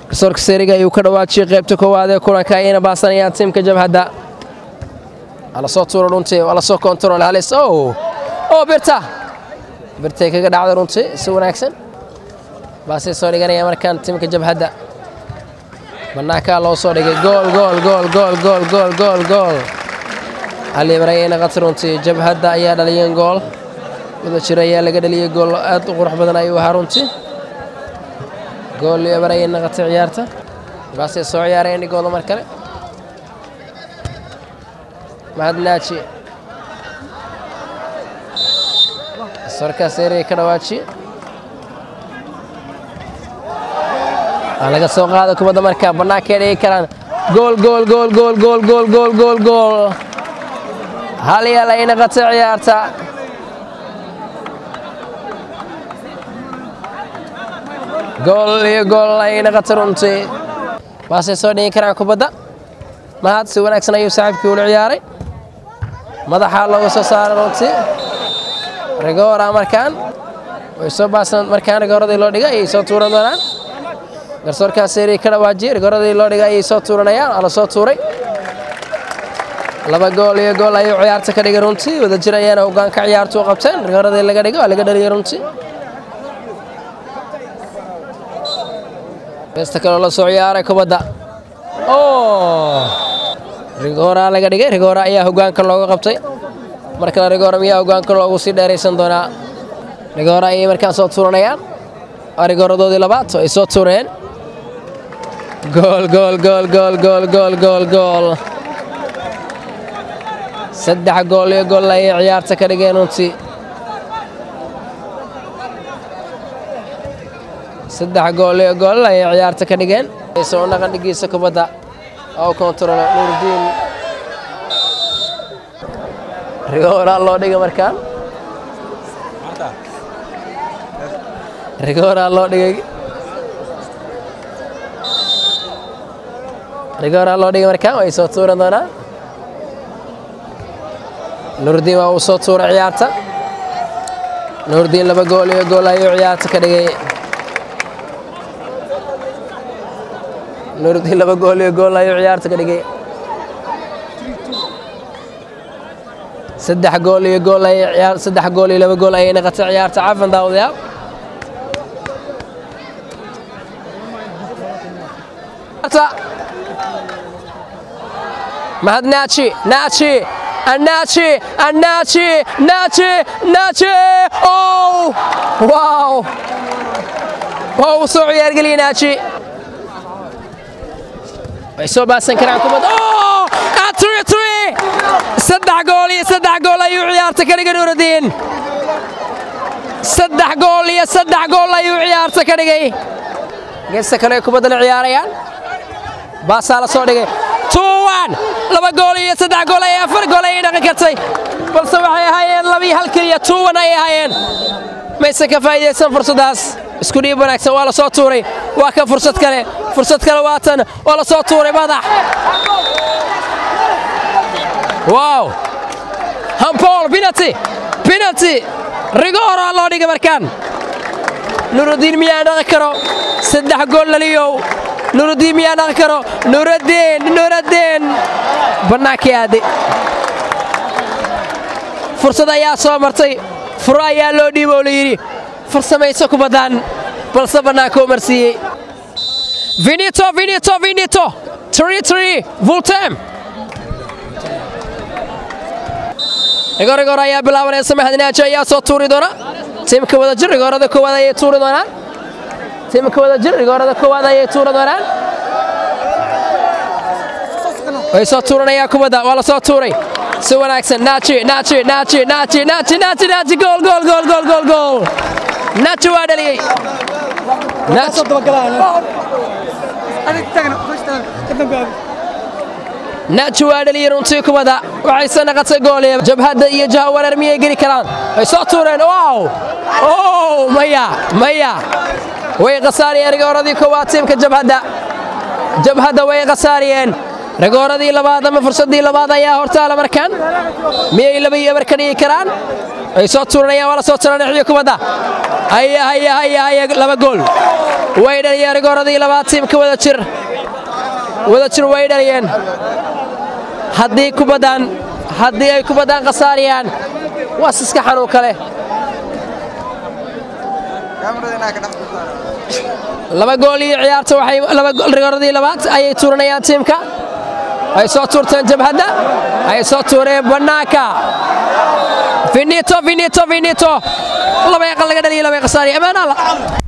garsoorka seeriga ayuu ka dhawaajiyey qaybta koowaad ee kulanka ayayna baasanayaan tiimka jabhadda waa la soo tuuro runtii waa la soo kontarool halis o oo birta birtay kaga dhacda runtii si wanaagsan baasay soo dhiganaya markaan tiimka jabhadda bannaankaa loo soo dhigay gool gool gool gool gool gool gool gool alibar ayayna qati runtii jabhadda ayaa dhaliyeen gool wada jir ayaa laga dhaliyey gool aad u qurux badan ayuu ahaa runtii gool libar ayay naqatay ciyaarta baasay soo ciyaareen dhigooda mar kale mahadnaaji sorkaas erey ka dhawaaji waa laga soo qaada kubadda marka bannaankay dhigi karaan gool gool gool gool gool gool gool gool gool hal yaal ay naqatay ciyaarta gool iyo gool ay naqatay runtii baasay soo dhigi karaan kubadda mahad si wanaagsan ayuu saaxiibkii ula ciyaaray madaxaa looga soo saaray runtii rigoora markaan way soo baasan markaan rigooradii loo dhigay ayay soo tuuran doonaan garsoorkaas seerii ka dhawaajiyey rigooradii loo dhigay ayay soo tuuranayaan waa la soo tuuray laba gool iyo gool ayuu ciyaarta ka dhigay runtii wada jir ayaana hogaanka ciyaartu u qabteen rigooradii laga dhigay waa laga dhaliyey runtii beesta kaloo la soo ciyaaray kubadda oo rigoora laga dhigay rigoora ayaa hogaanka looga qabtay mar kale rigoora miyaa hogaanka loogu sii dheeraysan doonaa rigoora ayay markaan soo tuuranayaan waa rigooradoodii labaad ay soo tuureen gool gool gool gool gool gool gool gool saddex gool iyo gool ayay ciyaarta ka dhigeen runtii saddex gool iyo gool ayay ciyaarta ka dhigeen soo naqan dhigiisa kubadda oo kontaroolo nuurdiin rigoora loo dhiga markaan rigoora loo dhigay rigoora loo dhigay markaan way soo tuuran doonaan nuurdiin waa uu soo tuuray ciyaarta nuurdiin laba gool iyo gool ayuu ciyaarta ka dhigay nuurdiin laba gool iyo gool ayuu ciyaarta ka dhigay saddex gool iyo gool ay ciyaar saddex gool iyo laba gool ayay naqatay ciyaarta cafan daawadayaal mahad naaji naaji annaaji annaaji naaji naaji ow waaw waa uu soo ciyaargeliyey naaji way soo baasan karaan kubadda three three saddex gool iyo saddex gool ayuu ciyaarta ka dhigay nuurudiin saddex gool iyo saddex gool ayuu ciyaarta ka dhigay geesta kale ay kubaddana ciyaarayaan baasaa la soo dhigay two one laba gool iyo saddex gool ay afar gool ayay dhaqan kartay balse waxay ahaayeen labii hal keliya two one ayay ahaayeen mayse ka faa'iidaysan fursaddaas isku dhiib wanaagsan waa la soo tuuray waa ka fursad kale fursad kale waatan waa la soo tuuray madax waaw hampool penalty penalty rigoora loo dhigay markaan nurudiin miyaa dhaqi karo saddex gool laliyow nurudiin miyaa dhaqi karo nurudiin nurudiin bannaankii aade fursad ayaa soo martay furo ayaa loo dhiibo oo la yidhi farsamayso kubaddan balse bannaanka u marsiiyey vinito vinito vinito three three vultem rigoor rigoor ayaa bilaabanaysa mahadnaaji ayaa soo tuuri doona tiimka wada jir rigoorada koowaad ayay tuuri doonaan tiimka wada jir rigoorada koowaad ayay tuuri doonaan way soo tuuranayaan kubadda waa la soo tuuray si wanaagsan naaji naaji naaji naaji naaji naaji naaji gool gool gool gool gool gool naaji waa dhaliyey naaji waa dhaliyey runtii kubadda waxayse naqatay gooliya jabhadda iyo jaha wareer miyay geli karaan way soo tuureen waaw o maya maya way khasaariyeen rigooradii koowaad tiimka jabhadda jabhadda way khasaariyeen rigooradii labaad ama fursaddii labaad ayaa hortaala markaan miyay laba iyo eber ka dhigi karaan ay soo tuuranayaan waa la soo turanxiyo kubadda haya haya haya haya laba gool way dhaliyeen rigooradii labaad tiimka wada jir wada jir way dhaliyeen haddii kubaddan haddii ay kubaddan khasaariyaan waa siska xanuun kale laba gool iyo ciyaarta waxay laba rigooradii labaad ayay tuuranayaan tiimka ay soo tuurteen jabhadda ay soo tuureen bannaanka finito finito finito laba aqal laga dhaliyo laba khasaariya ammaan alla